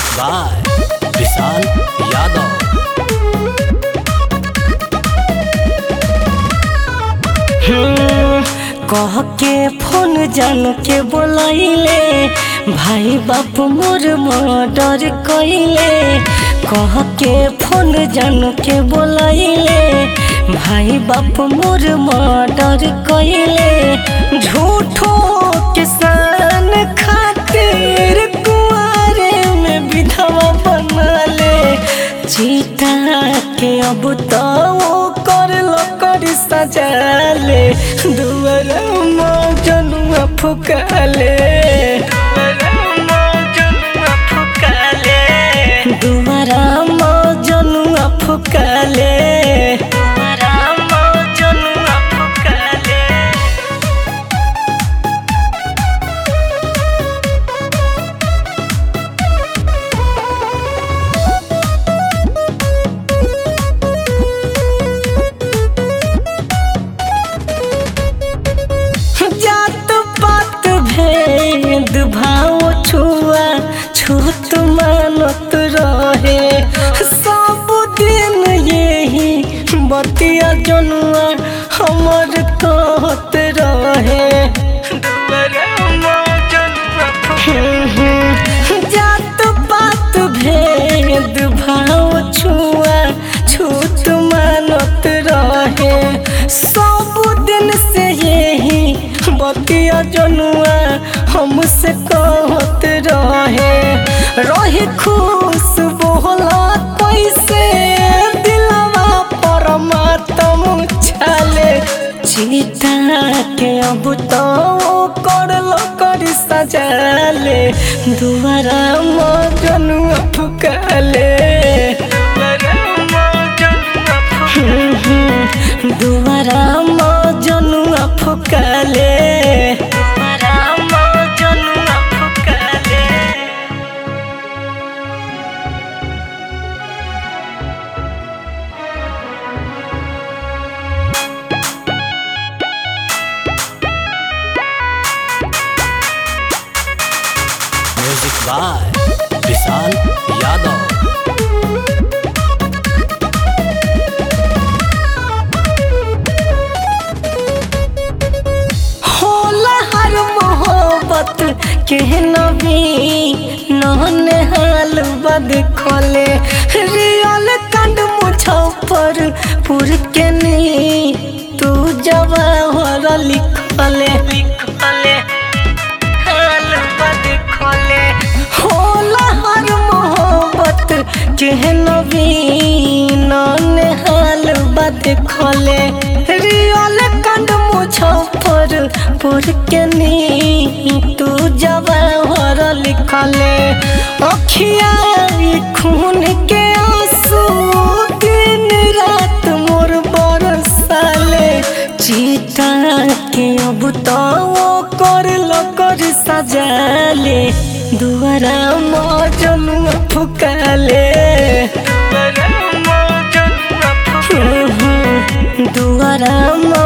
by Vishal Yadav कह के phone जान के बोलैले भाई बाप मोर मर्डर कैले कह के फोन जान के बोलैले भाई बाप मोर मर्डर कैले झूठो किसान खातिर कुआरे में विधवा बनले चीता के अब तो वो कर लो कर सजाले दुआर जनुआ फुकाले दुआरा जनुआ फुकाले जनुआ फुकाले जात पात भेद भाव छुआ छूत मानत रहे सब दिन यही बतिया जनुआ हमर कहत रहे जात पात भेद भाव छुआ छूत मानत रहे सब दिन से यही बतिया जनुआ हमसे कहत रहे रही खुश बोला कैसे दिलवा परमात्म छाले चीता के अब तो कर लो कर सजाले दुआरा मजनुआ फुकाले दुआरा मजनुआ फुकाले दुआरा मजनुआ फुकाले म्यूजिक बाय विशाल यादव होला हर मोहब्बत के नबी नहन हाल बद खोले रियल कंड मुझफ्फर पुर के नी तू जवाहर लिखले लिखले हाल बद खोले होला हर मोहब्बत के नबी नहन हाल बद खोले रियल कंड मुझफ्फर पुर के नी तू जवाहर लिखले अखिया ई खून के आंसू दिन रात मोर बरसाले चीता के अब तो वो कर लो कर सजाले दुआरा मजनुआ फुकाले दुआरा